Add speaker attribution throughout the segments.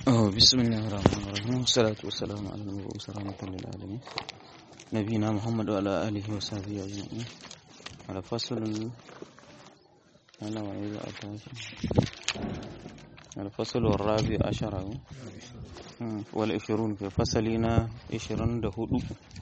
Speaker 1: Oh, bismillahir rahmanir rahim. Salatu wassalamu ala al-mab'us rahmatan lil alamin. Nabiyina Muhammad wa ala alihi wa sahbihi ajma'in. Ala faslun ana wa idza atashi. Ala fasl ar-rabi ashara. Wal 20 fi fasalina 24.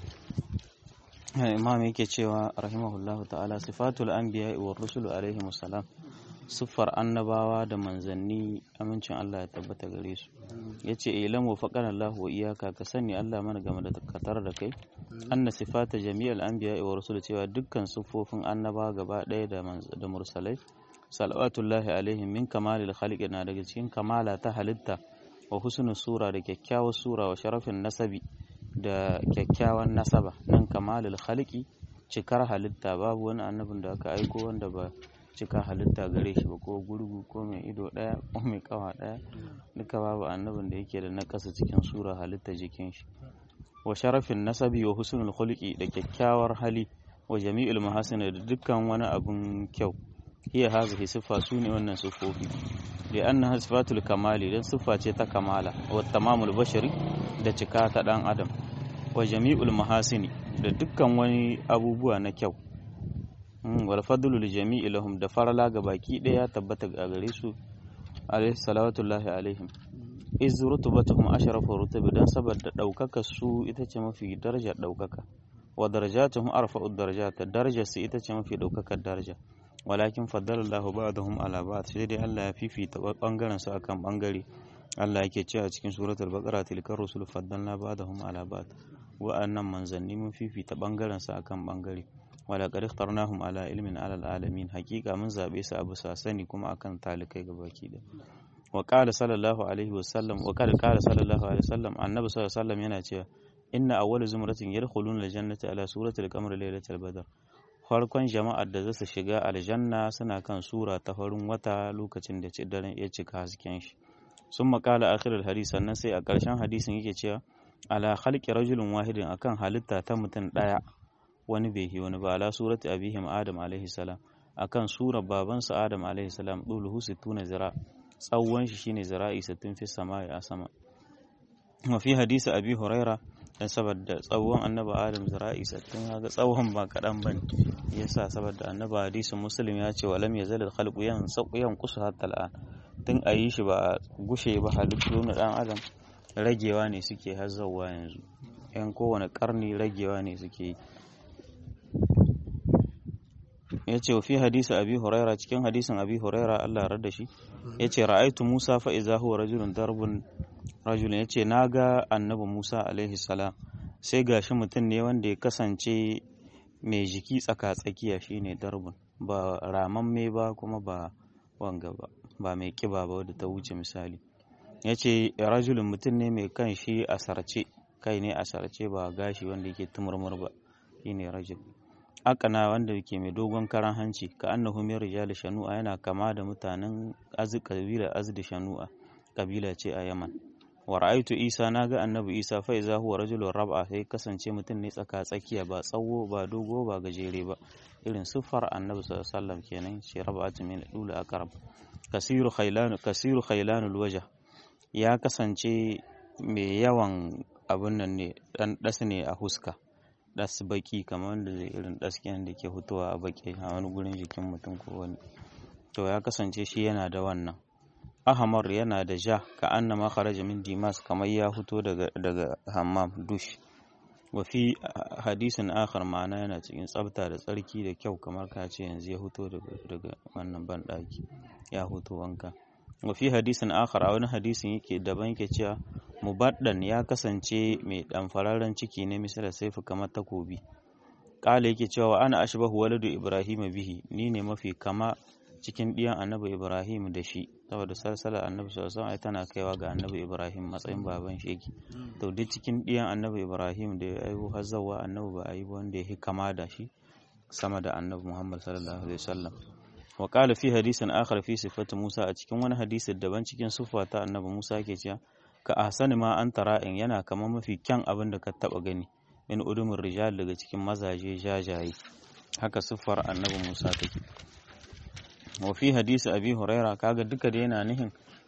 Speaker 1: Imam yake cewa rahimahullahu ta'ala sifatul anbiya wa rusulu alaihi salam. siffar annabawa da manzanni amincin Allah ya tabbata gare su ya ce ilan wa faƙar Allah wa iyaka ka sani Allah mana game da katar da kai anna sifata jami'al anbiya wa rasul cewa dukkan siffofin annabawa gaba ɗaya da mursalai salawatullahi alaihim min kamalil khaliqi na daga cikin kamala ta halitta wa husnul sura da kyakkyawar sura wa sharafin nasabi da kyakkyawan nasaba nan kamalil khaliqi cikar halitta babu wani annabin da aka aiko wanda ba cika halitta gare shi ba ko gurgu ko mai ido ɗaya ko mai kawa ɗaya duka babu annabin da yake da nakasa cikin sura halitta jikin shi wa sharafin nasabi wa husnul khuluqi da kyakkyawar hali wa jami'ul mahasina da dukkan wani abun kyau hiya hazihi siffa su ne wannan siffofi da annaha sifatul kamali dan siffa ce ta kamala wa tamamul bashari da cika ta dan adam wa jami'ul mahasini da dukkan wani abubuwa na kyau wal fadlu li jami'i lahum da farala ga baki daya tabbata ga gare su alayhi salawatullahi alaihim iz rutubatuhum ashrafu rutubi dan saboda daukaka su ita ce mafi darajar daukaka wa darajatuhum arfa'u darajat darajar su ita ce mafi daukakar daraja walakin faddala Allahu ba'dahum ala ba'd sai dai Allah ya fifita bangaren su akan bangare Allah yake cewa cikin suratul baqara tilkar rusul faddalna ba'dahum ala ba'd wa'annan manzanni mun fifita bangaren su akan bangare wala qad ikhtarnahum ala ilmin ala alamin hakika mun zabe su abu sani kuma akan talikai gabaki da wa qala sallallahu alaihi wasallam wa qala qala sallallahu alaihi wasallam annabi sallallahu alaihi wasallam yana cewa inna awwala zumratin yadkhuluna aljannata ala suratil qamar laylatil badr farkon jama'ar da za su shiga aljanna suna kan sura ta farin wata lokacin da daren ya cika hasken shi sun makala akhirul hadis sannan sai a ƙarshen hadisin yake cewa ala khalqi rajulin wahidin akan halitta ta mutum ɗaya wani bai yi wani ba ala surati abihim adam alaihi salam akan surar babansa adam alaihi salam duluhu sittuna zira tsawon shi shine zira'i sittin fi samai a sama wa fi hadisi abi huraira dan saboda tsawon annabi adam zira'i sittin ga tsawon ba kadan bane yasa saboda annabi hadisin muslim ya ce walam yazal khalqu yan yan kusu hatta al'an tun a yi shi ba gushe ba halittu na dan adam ragewa ne suke hazzawa yanzu yan kowane karni ragewa ne suke yi ya ce fi hadisi abi huraira cikin hadisin abi huraira Allah rada shi ya ce ra'aitu musa fa iza huwa rajulun darbun rajulun ya ce na ga annabi musa alaihi salam sai gashi mutum ne wanda ya kasance mai jiki tsaka-tsakiya shine darbun ba ramamme ba kuma ba wanga ba ba mai kiba ba wadda ta wuce misali ya ce rajulun mutum ne mai kan shi a sarce kai ne a sarce ba gashi wanda yake tumurmur ba shine rajul akana wanda ke mai dogon karan hanci ka annahu min rijal shanu'a yana kama da mutanen az kabila azd shanu'a kabila ce a Yaman wa ra'aytu Isa naga annabi Isa fa iza huwa rajulun rab'a sai kasance mutum ne tsaka tsakiya ba tsawo ba dogo ba gajere ba irin siffar annabi sallallahu alaihi wasallam kenan shi rab'atu min dula aqrab kasiru khailan kasiru khailanul wajh ya kasance mai yawan abun nan ne dan das ne a huska das baki kamar wanda zai irin dasken da ke fitowa a baki a wani gurin jikin mutum ko wani to ya kasance shi yana da wannan ahmar yana da ja ka annama kharaja min dimas kamar ya fito daga daga hammam dush wa fi hadisin akhar ma'ana yana cikin tsafta da tsarki da kyau kamar ka ce yanzu ya fito daga daga wannan banɗaki ya fito wanka wa fi hadisin akhar a wani hadisin yake daban yake cewa mubaddan ya kasance mai ɗanfararren ciki ne misali saifu kamar takobi ƙala yake cewa ana ashbahu waladu ibrahim bihi ni ne mafi kama cikin ɗiyan annabi ibrahim da shi saboda salsala annabi sallallahu alaihi tana kaiwa ga annabi ibrahim matsayin baban shi yake to duk cikin ɗiyan annabi ibrahim da ya aihu har zawa annabi ba a yi wanda ya kama da shi sama da annabi muhammad sallallahu alaihi wasallam wa qala fi hadisin akhar fi sifati musa a cikin wani hadisi daban cikin siffa ta annabi musa yake cewa ka ahsani ma an tara'in yana kamar mafi kyan abin da ka taba gani min udumin rijal daga cikin mazaje jajaye haka siffar annabi Musa take wa fi hadisi abi huraira kaga duka da yana nihin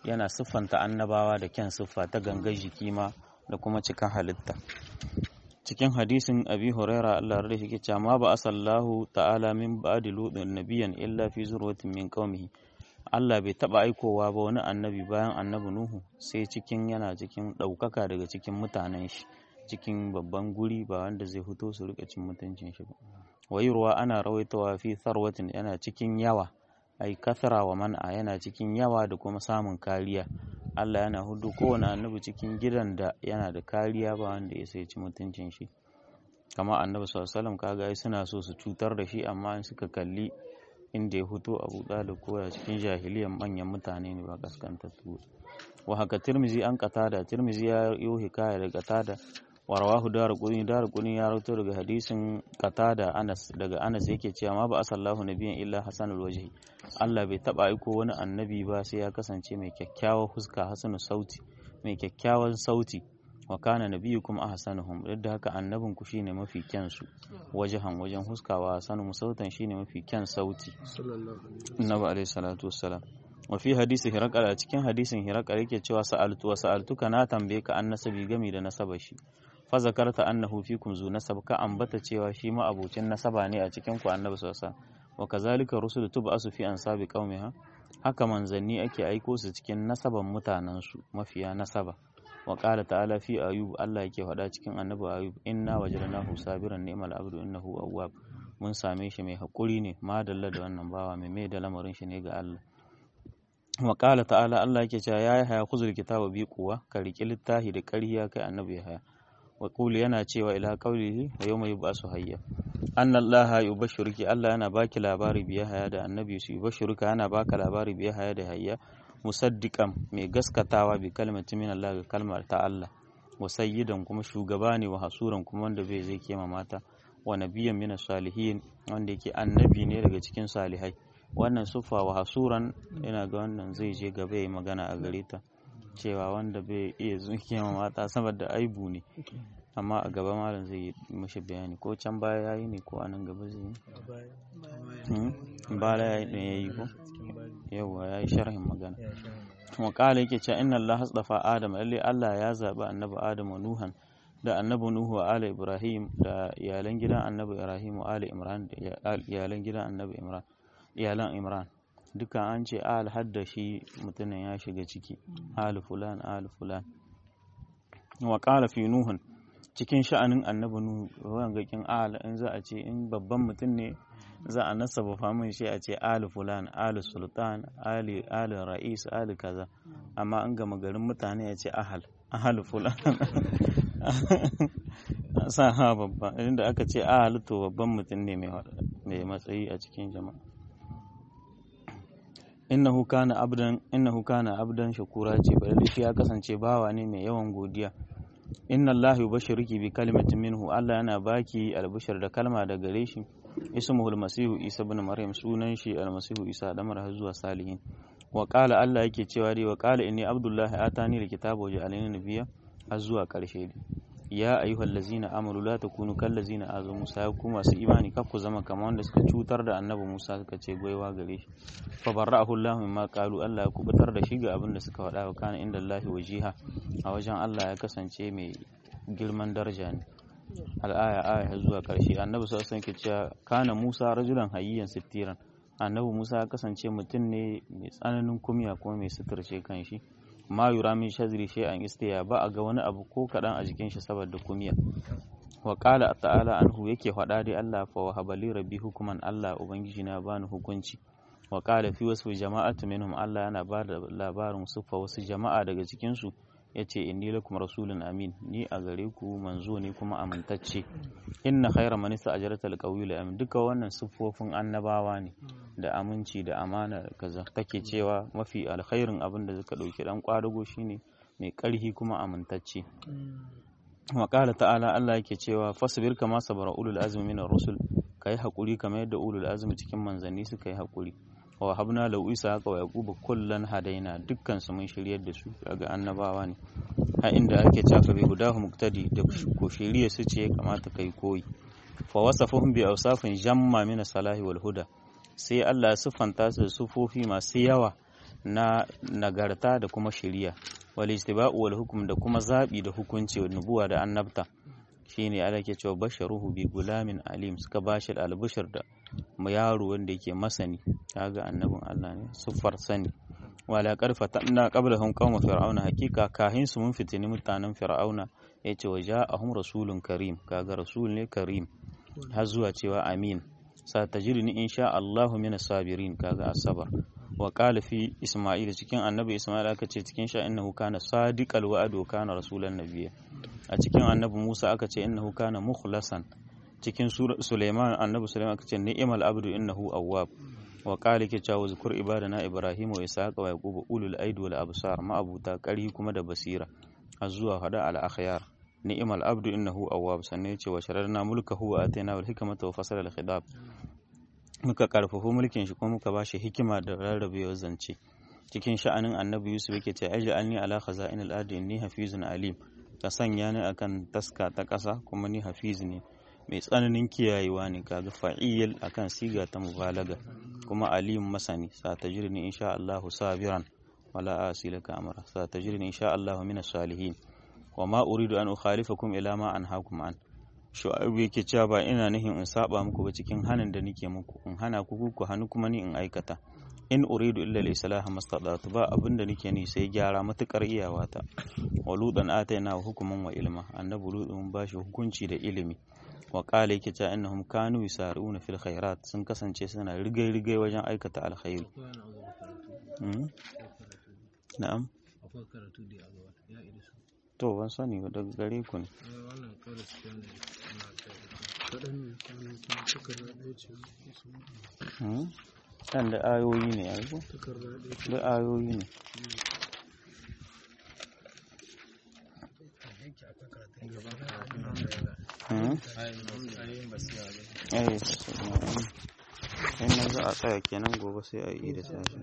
Speaker 1: yana siffanta annabawa da kyan siffa ta gangar jiki ma da kuma cikin halitta cikin hadisin abi huraira Allah rada shi cewa ma ba asallahu ta'ala min ba'di ludin nabiyan illa fi zurwatin min qaumihi Allah bai taba aikowa ba wani annabi bayan annabi Nuhu sai cikin yana cikin ɗaukaka daga cikin mutanen shi cikin babban guri ba wanda zai fito su rika cin mutuncin shi ba wayurwa ana rawaitawa fi sarwatin yana cikin yawa ai kasara wa man'a yana cikin yawa da kuma samun kariya Allah yana hudu kowane annabi cikin gidan da yana da kariya ba wanda ya sai ci mutuncin shi kama annabi sallallahu alaihi wasallam kaga suna so su cutar da shi amma in suka kalli inda ya fito abu da koya cikin jahiliyan manyan mutane ne ba kaskantattu wa haka tirmizi an katada tirmizi ya yi hikaya daga katada wa rawahu darquni darquni ya rawaito daga hadisin katada anas daga anas yake cewa ma ba asallahu nabiyan illa hasanul wajhi Allah bai taba aiko wani annabi ba sai ya kasance mai kyakkyawar huska hasanu sauti mai kyakkyawan sauti wa kana nabiyukum ahsanuhum duk da haka annabin ku shine mafi kyan su wajahan wajen huskawa hasanu sautan shine mafi kyan sauti annabi alaihi salatu wassalam wa fi hadisi hirakal a cikin hadisin hirakal yake cewa sa'altu wa sa'altuka na tambaye ka an nasabi gami da nasaba shi fa zakarta annahu fikum zu nasab ka ambata cewa shi ma abocin nasaba ne a cikin ku annabi sallallahu alaihi wa kazalika rusulu tub'asu fi ansabi qaumiha haka manzanni ake aiko su cikin nasaban mutanen su mafiya nasaba wa qala ta'ala fi ayub Allah yake faɗa cikin annabi ayub inna wajadnahu sabiran ni'mal abdu innahu awwab mun same shi mai hakuri ne madalla da wannan bawa mai mai da lamarin shi ne ga Allah wa qala ta'ala Allah yake cewa yayi haya kuzul kitaba bi kuwa ka riki littafi da ƙarya kai annabi haya wa qul yana cewa ila qaulihi wa yawma yub'asu hayya anna Allah yubashshiruki Allah yana baki labari biya haya da annabi su yubashshiruka yana baka labari biya haya da hayya musaddiqan mai gaskatawa bi kalmatin min Allah ga kalmar ta Allah wa sayyidan kuma shugaba ne wa hasuran kuma wanda bai zai kema mata wa nabiyyan min salihin wanda yake annabi ne daga cikin salihai wannan sufa wa hasuran yana ga wannan zai je gaba ya magana a gare ta cewa wanda bai iya zuke ma mata saboda aibu ne amma a gaba malam zai yi mashi bayani ko can baya ya yi ne ko a nan gaba zai yi baya ya yi ɗin ya yi ko yawwa ya yi sharhin magana kuma kala yake cewa inna Allah hasdafa Adam lalle Allah ya zaɓi annabi Adam wa Nuhan da annabi Nuhu wa Ali Ibrahim da iyalan gidan annabi Ibrahim wa Ali Imran da iyalan gidan annabi Imran iyalan Imran duka an ce al hadda shi mutumin ya shiga ciki al fulan al fulan wa qala fi nuhun cikin sha'anin annabi nuhu wanga kin al in za a ce in babban mutum ne za a nasaba famin shi a ce al fulan al sultan ali al ra'is al kaza amma an gama garin mutane ya ce ahal ahal fulan sa ha babba inda aka ce ahal to babban mutum ne mai matsayi a cikin jama'a innahu kana abdan innahu kana abdan shakura ce bari shi ya kasance bawa ne mai yawan godiya inna Allah yubashshiruki bi kalimatin minhu Allah yana baki albashar da kalma da gare shi ismuhu almasihu isa ibn maryam sunan shi almasihu isa da mara zuwa salihin wa qala Allah yake cewa dai wa qala inni abdullahi atani alkitaba wa ja'alani nabiyya har zuwa karshe ya ayyuhal ladzina amanu la takunu kal ladzina azu Musa ya ku masu imani kar ku zama kamar wanda suka cutar da annabi Musa suka ce goyewa gare shi fa barra'ahu Allah mimma qalu Allah ya kubutar da shi ga abin da suka faɗa wa kana inda Allah wajiha a wajen Allah ya kasance mai girman daraja ne al'aya aya zuwa karshe annabi sallallahu alaihi wasallam ke cewa kana Musa rajulan hayyan sittiran annabi Musa ya kasance mutum ne mai tsananin kumya kuma mai suturce kan shi ma yura min shazri shay'an istiya ba a ga wani abu ko kadan a jikin shi saboda kumiya wa qala ta'ala anhu yake faɗa dai Allah fa wahaba li rabbi hukuman Allah ubangiji na bani hukunci wa qala fi wasu jama'atu minhum Allah yana ba da labarin sufa wasu jama'a daga cikin su yace inni lakum rasulun amin ni a gare ku manzo ne kuma amintacce inna khayra man ista'jarata alqawiyyu amin duka wannan siffofin annabawa ne da aminci da amana kaza take cewa mafi alkhairin abin da suka dauki dan kwadago shine mai karhi kuma amintacce wa qala ta'ala Allah yake cewa fasbir kama sabara ulul azmi minar rusul kai hakuri kamar yadda ulul azmi cikin manzanni suka yi hakuri wa habna lau isa haka wa yaquba kullan hadaina dukkan su mun shiryar da su daga annabawa ne a inda ake cafa bi hudahu muktadi da ko shiriya su ce kamata kai koyi fa wasafuhum bi awsafin jamma min salahi wal huda sai Allah ya siffanta su sufofi masu yawa na nagarta da kuma shiriya wal istiba'u wal hukm da kuma zabi da hukunci wa nubuwa da annabta shine Allah ke cewa basharuhu bi gulamin alim suka bashi albishir da yaro wanda yake masani kaga annabin Allah ne siffar sani wala karfa tanna qablahum qauma fir'auna hakika kahin su mun fitini mutanen fir'auna yace wa ja'ahum rasulun karim kaga rasul ne karim har zuwa cewa amin satajiduni insha Allahu min sabirin kaga asabar wa qala fi isma'il cikin annabi isma'il aka ce cikin sha innahu kana sadiqal wa'd wa kana rasulan nabiyya a cikin annabi Musa aka ce innahu kana mukhlasan cikin Suleiman annabi Suleiman aka ce ni'mal abdu innahu awwab wa qala ke cewa zkur ibadana ibrahim wa ishaqa wa yaqub ulul aidi wal absar ma abuta kari kuma da basira har zuwa hada al akhyar ni'mal abdu innahu awwab sannan yace wa shararna mulkahu wa atayna wal hikmata wa fasala al khidab muka karfafa mulkin shi kuma muka bashi hikima da rarrabewar zance cikin sha'anin annabi yusuf yake ce aj'alni ala khaza'inil ardi inni hafizun alim ka sanya ni akan taska ta ƙasa kuma ni hafiz ne mai tsananin kiyayewa ne kaga fa'il akan siga ta mubalaga kuma alim masani sa tajrini insha Allahu sabiran wala asilaka amara sa tajrini insha Allahu minas salihin wa ma uridu an ukhalifakum ila ma anhaakum an shu'aib yake cewa ba ina nihin in saba muku ba cikin hanin da nake muku in hana ku ku hannu kuma ni in aikata in uridu illa al-islaha mastata'tu ba abinda nake ni sai gyara matukar iyawata wa ludan ataina hukuman wa ilma annabi ludun bashi hukunci da ilimi wa qala yake cewa innahum kanu yusaruna fil khairat sun kasance suna rigai rigai wajen aikata alkhairi na'am
Speaker 2: akwai karatu da yawa ya irisu
Speaker 1: to ban sani ba daga gare ku ne
Speaker 2: wannan kawai su ne ana kai
Speaker 3: kaɗan ne kuma takarda ɗaya ce
Speaker 1: kan da ayoyi ne yanzu
Speaker 3: takarda ɗaya ce
Speaker 1: da ayoyi ne Hmm?
Speaker 2: ayoyin ba su yawa
Speaker 1: eh sai na za a tsaya kenan gobe sai a yi da sashi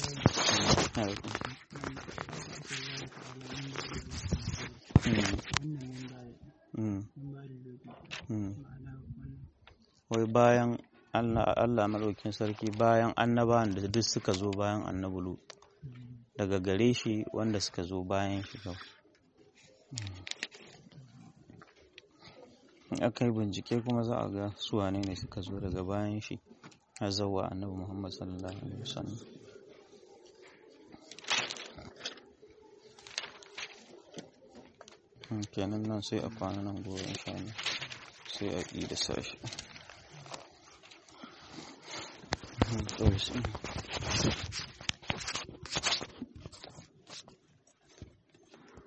Speaker 1: wai bayan Allah maɗaukin sarki bayan annabawan da duk suka zo bayan annabulu daga gare shi wanda suka zo bayan shi kawai aka yi bincike kuma za a ga suwane ne suka zo daga bayan shi har zawa annabi muhammad sallallahu alaihi wasallam kenan nan sai a kwana nan gobe insha Allah sai a yi da sashi to